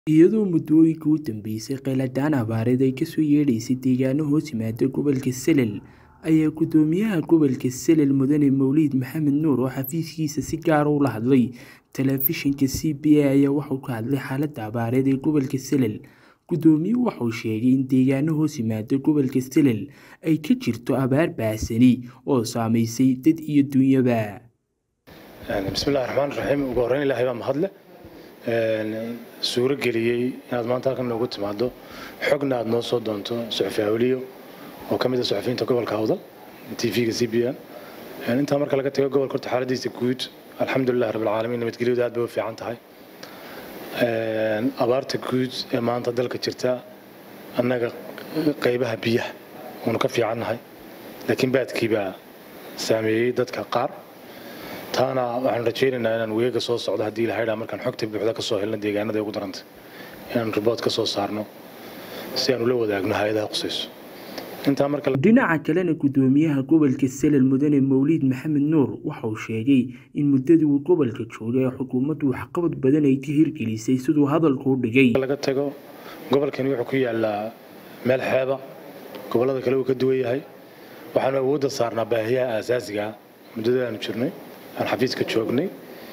iyadoo muddooyinkii u dambeysay kheyladaan abaareed ay kasoo yeedhaysay deegaano hoos yimaada gobolka Selel ayaa gudoomiyaha gobolka Selel mudane Mawlid Maxamed Nuur oo xafiiskiisa si gaar ah ula hadlay telefishinka CBA ayaa wuxuu ka hadlay xaaladda abaareed ee gobolka Selel gudoomiyuhu wuxuu sheegay in deegaano hoos yimaada gobolka Selel ay ka jirto abaar baahsani oo saameysay dad iyo dunyaba bismillahi raxmaan raxiim ugu horreyn ilaahay baa mahadle suuro geliyey inaad maanta halkan noogu timaado xogna aad noo soo doonto suxufi awliyo oo ka mid ah suxufiyiinta gobolka awdal tvga c b n intaa marka laga tago gobolka horta xaaladiisa guud alxamdulilah rabbilcaalamiin nabadgelyadu aad bay u fiican tahay abaarta guud ee maanta dalka jirta annaga qaybaha biyaha waanu ka fiicannahay laakiin baadkii baa saameeyey dadka qaar taana waxaan rajaynaynaa inaan weega soo socdo haddii la haydhaa markaan xogta buuxda ka soo helno deegaanada ugu daranta inaan ribood ka soo saarno si aan ula wadaagno hay-adaha qusayso intaa marka dhinaca kalena gudoomiyaha gobolka Selel mudane Mawlid Maxamed Nuur waxa uu sheegay in muddadii uu gobolka joogay xukuumaddu waxqabad badan ay ka hirgelisay siduu hadalku u dhigay laga tago gobolkani wuxuu ku yaalaa meel xeeba gobollada kale uu ka duwan yahay waxaanu awoodda saarnaa baahiyaha aasaasiga muddada aanu jirnay aan xafiiska joognay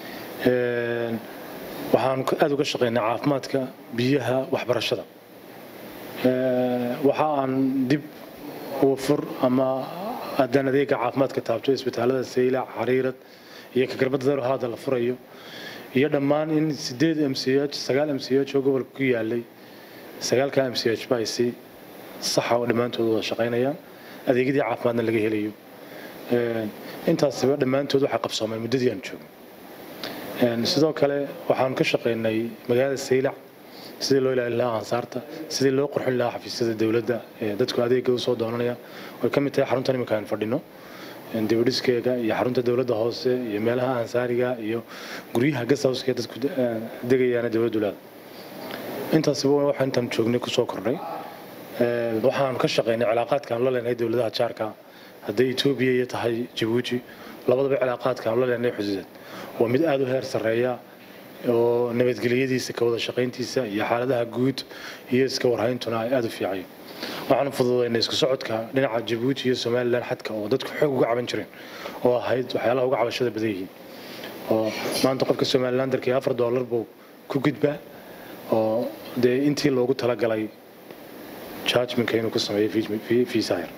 waxaan aada uga shaqaynay caafimaadka biyaha waxbarashada waxa aan dib wafur ama haddaan adeega caafimaadka taabto isbitaalada saylac xariirad iyo kagarbada daro haada la furayo iyo dhammaan in sideed m c h sagaal m c h oo gobolka ku yaalay sagaalka m c h ba ay si saxa oo dhammaantood wada shaqaynayaan adeegyadii caafimaadna laga helayo intaasiba dhammaantood waxaa qabsoomay muddadii aan joogno sidoo kale waxaan ka shaqaynay magaalada saylac sidii loo ilaalin lahaa ansaarta sidii loo qurxin lahaa xafiisyada dowladda ee dadku adeega usoo doonanaya way ka mid tahay xaruntan iminka aan fadhino dibadhiskeega iyo xarunta dowladda hoose iyo meelaha ansaariga iyo guryaha gasawska dadku degayaana dowladdu leeda intaasiba waxa intaan joognay kusoo kordhay waxaan ka shaqaynay cilaaqaadkaan la leenahay dowladaha jaarka hadday etoobiya iyo tahay jabuuti labadaba cilaaqaadkaan la leenahay xuduudeed waa mid aada u heer sarreeya oo nabadgelyadiisa ka wada shaqayntiisa iyo xaaladaha guud iyo iska warhayntuna ay aada u fiicayo waxaanu fududaynay isku socodka dhinaca jabuuti iyo somalilan xadka oo dadku xoog uga caban jireen oo ahayd waxyaalaha uga cabashada badan yihiin oo maanta qofka somalilan darkii afar doolar buu ku gudbaa oo dee intii loogu talagalay judgmentka inuu ku sameeyo fiisahir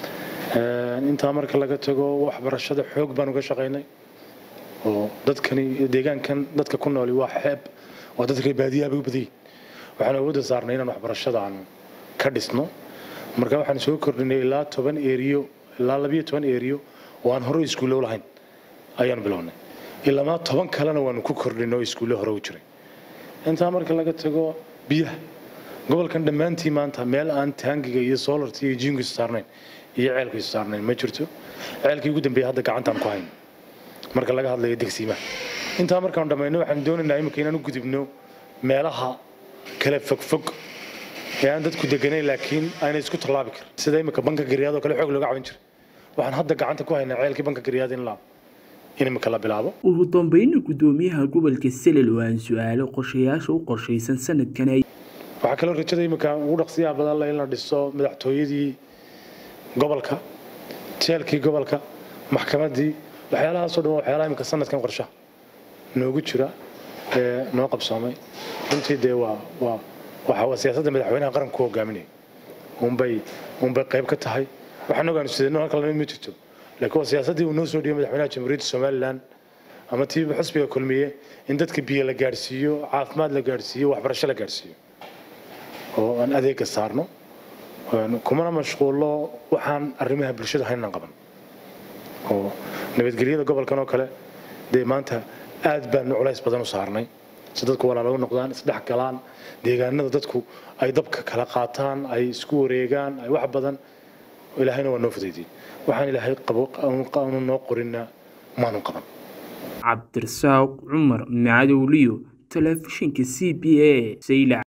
intaa marka laga tago waxbarashada xoog baan uga shaqaynay oo dadkani deegaankan dadka ku nooli waa xeeb waa dadka baadiyaha bay u badan yihin waxaan awoodda saarnay inaan waxbarashada aan ka dhisno marka waxaan soo kordhinay ilaa toban eriyo ilaa labiyo toban eriyo oo aan hore iskuullo lahayn ayaanu bilownay ilamaa toban kalena waanu ku kordhinay oo iskuullo hore u jiray intaa marka laga tago biyaha gobolkan dhammaantii maanta meel aan taangiga iyo soolarta iyo jiinku is saarnayn iyo ceelku is saarnayn ma jirto ceelkii ugu dambeeyay hadda gacantaan ku hayn marka laga hadlayo degsiimaha intaa markaan dhammayno waxaan doonaynaa imika inaan u gudubno meelaha kale fogfog ee aan dadku deganayn laakiin aanay isku tallaabi karin sida imika banka garyaad oo kale xoog looga caban jiray waxaan hadda gacanta ku haynaa ceelkii banka garyaad in la in imika la bilaabo ugu dambayna gudoomiyaha gobolka Selel oo aan su'aalo qorshayaasha u qorshaysan sanadkan ay waxaa kaloo rajada imika ugu dhaqsiyaha badan la in la dhiso madaxtooyadii gobolka jeelkii gobolka maxkamaddii waxyaalahaasoo dhan waa waxyaalaha imika sanadkan qorshaha noogu jira ee noo qabsoomay runtii dee waa waa waxa waa siyaasadda madaxweynaha qaranka ku hogaaminaya unbay unbay qayb ka tahay waxaan ogaanu sideenno halka lamid ma jirto laakiin waa siyaasaddii uu noo soo dhiyay madaxweynaha jamhuuriyadda somalilan ama tii xusbiga kulmiye in dadka biyo la gaadhsiiyo caafimaad la gaadhsiiyo waxbarasho la gaadhsiiyo oo aan adeega saarno kumana mashquullo waxaan arrimaha bulshada haynan qaban oo nabadgelyada gobolkan oo kale dee maanta aad baanu culays badan u saarnay si dadku walaalo noqdaan isdhex galaan deegaanada dadku ay dabka kala qaataan ay isku wareegaan ay wax badan ilaahayna waa noo fudaydiyey waxaan ilaahay qaanu noo qorinna maanu qaban cabdirasaaq cumar macadowliyo telefishinka c b a saylac